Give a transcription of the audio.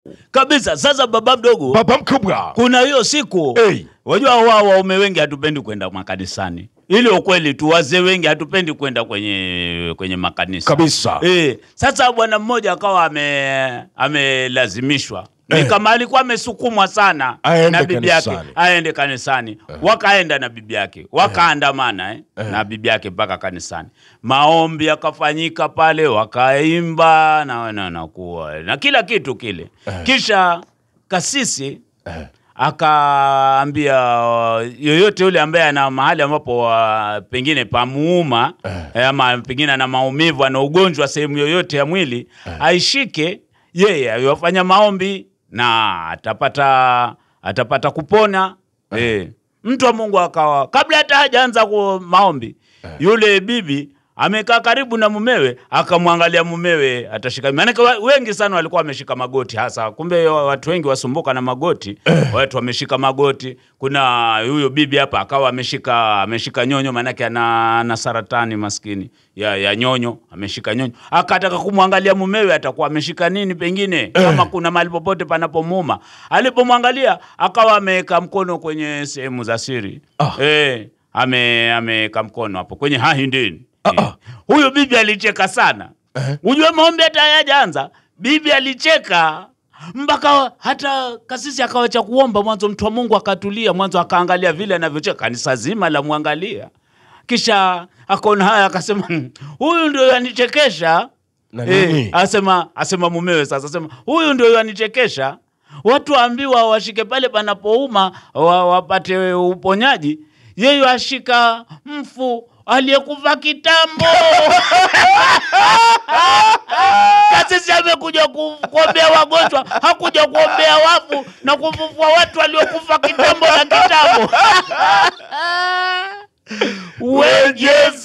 kabisa sasa baba mdogo baba mkubwa kuna hiyo siku Hey. wajua wao waume wengi hatupendi kwenda makanisani ili ukweli tu wazee wengi hatupendi kwenda kwenye kwenye makanisa kabisa Eh, sasa bwana mmoja akawa ame amelazimishwa ni Eh. kama alikuwa amesukumwa sana Aende na bibi yake kanisani. aende kanisani wakaenda na bibi yake wakaandamana eh, na bibi yake mpaka kanisani maombi yakafanyika pale wakaimba na, na, na, kuwa, na kila kitu kile kisha kasisi Eh. akaambia uh, yoyote yule ambaye ana mahali ambapo uh, pengine pamuuma eh, ama pengine ana maumivu ana ugonjwa sehemu yoyote ya mwili aishike yeye ayafanya maombi na atapata atapata kupona eh. mtu wa Mungu akawa kabla hata hajaanza ku maombi yule bibi amekaa karibu na mumewe akamwangalia mumewe atashika maanake wa- wengi sana walikuwa wameshika magoti hasa kumbe wa- watu wengi wasumbuka na magoti watu wameshika magoti kuna huyo bibi hapa akawa ameshika ameshika nyonyo maanake ana, ana saratani maskini ya, ya nyonyo ameshika nyonyo akataka kumwangalia mumewe atakuwa ameshika nini pengine kama kuna mahali popote panapomuma alipomwangalia akawa ameweka mkono kwenye sehemu za siri Ah. eh, ame ameweka mkono hapo kwenye hahindini Ah, Eh, ah. huyo bibi alicheka sana ujue maombi hata hayajaanza bibi alicheka mpaka hata kasisi akawacha kuomba mwanzo mtu wa mungu akatulia mwanzo akaangalia vile anavyocheka kanisa zima la mwangalia kisha akaona haya akasema "Hmm, huyu ndio yanichekesha Na nini? asema asema mumewe sasa asema huyu ndio yanichekesha watu waambiwa washike pale panapouma wa, wapate uponyaji yeye ashika mfu aliyekufa kitambo kasisi amekuja ku- kuombea wagonjwa hakuja kuombea wafu na kufufua watu waliokufa kitambo na kitambo we Yesu